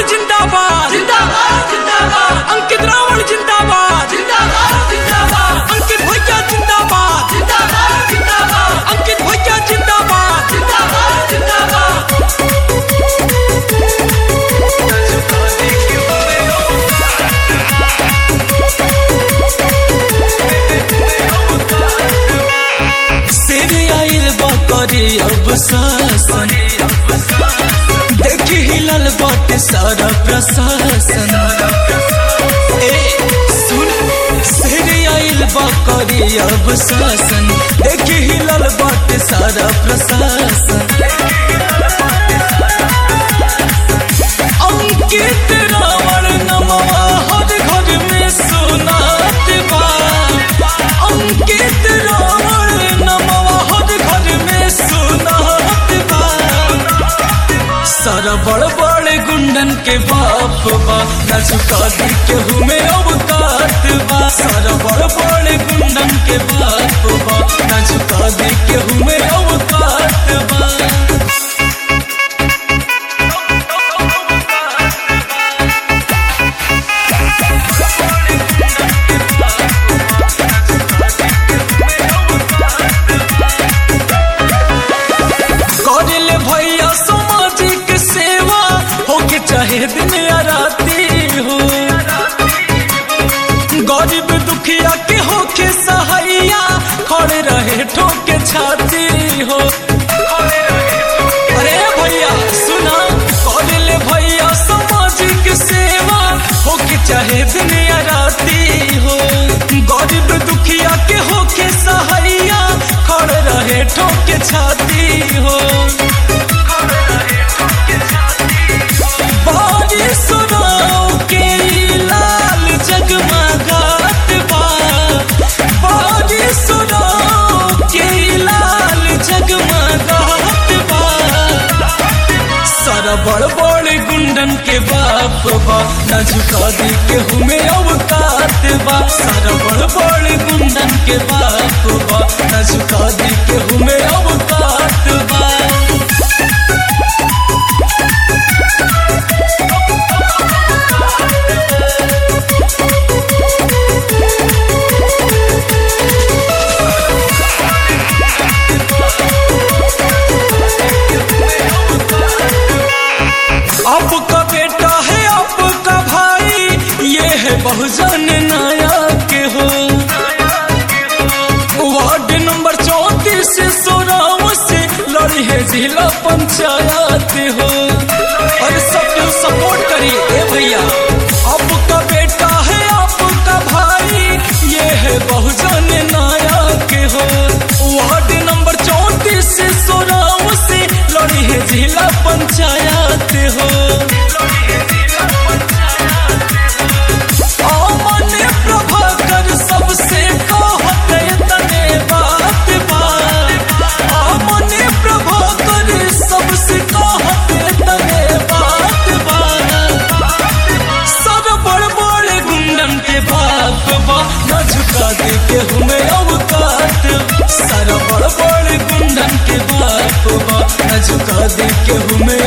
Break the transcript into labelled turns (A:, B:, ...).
A: जिंदाबाद
B: जिंदाबाद जिंदाबाद
A: अंकित रावण जिंदाबाद
B: जिंदाबाद जिंदाबाद
A: अंकित भैया जिंदाबाद
B: जिंदाबाद जिंदाबाद
A: अंकित भैया जिंदाबाद
B: जिंदाबाद जिंदाबाद
A: शेर आइल बकरी अब शासन देखी हिलल बाटे सारा प्रशासन ए सुन शेर आइल बकरी अब शासन देखी हिलल बाटे सारा प्रशासन अंकित रावण नमवा हर घर में सुनात बा अंकित रावण नमवा हर घर में सुनात बा सारा बड़ बड़ गुंडन के बाप बा न झुका दी केहू में अवकात बा सारा बड़ बड़ गुंडन के बाप बा न झुका दी केहू में अवकात बा करेले भैया सामाजिक सेवा होके चाहे दिन या राती हो गरीब दुखिया के होके सहाइया खड़े रहे ठोके छाती हो अरे भैया सुना करेले भैया सामाजिक सेवा होके चाहे दिन या राती हो गरीब दुखिया के होके सहाइया खड़े रहे ठोके छाती हो बारी सुनाओ के लाल जगमगात बा बारी सुनाओ के लाल जगमगात बा सारा बड़ बड़ गुंडन के बाप बा न झुका दी केहू में अवकात बा सारा बड़ बड़ गुंडन के बाप बा न झुका दी केहू में अवकात बा आपका बेटा है आपका भाई ये है बहुजन नायक हो वार्ड नंबर चौतीस सोराव से लड़ी है जिला पंचायत हो और सब सपोर्ट करिए ए भैया आपका बेटा है आपका भाई ये है बहुजन नायक हो वार्ड नंबर चौतीस सोराव से लड़ी है जिला पंचायत हो अमन प्रभाकर सबसे कहत तने बात बा अमन प्रभाकर सबसे कहत तने बात बा सर बड़ बड़ गुंडन के बाप बा न झुका दे के हमें अवकात सर बड़ बड़ गुंडन के बाप बा न झुका दे के हमें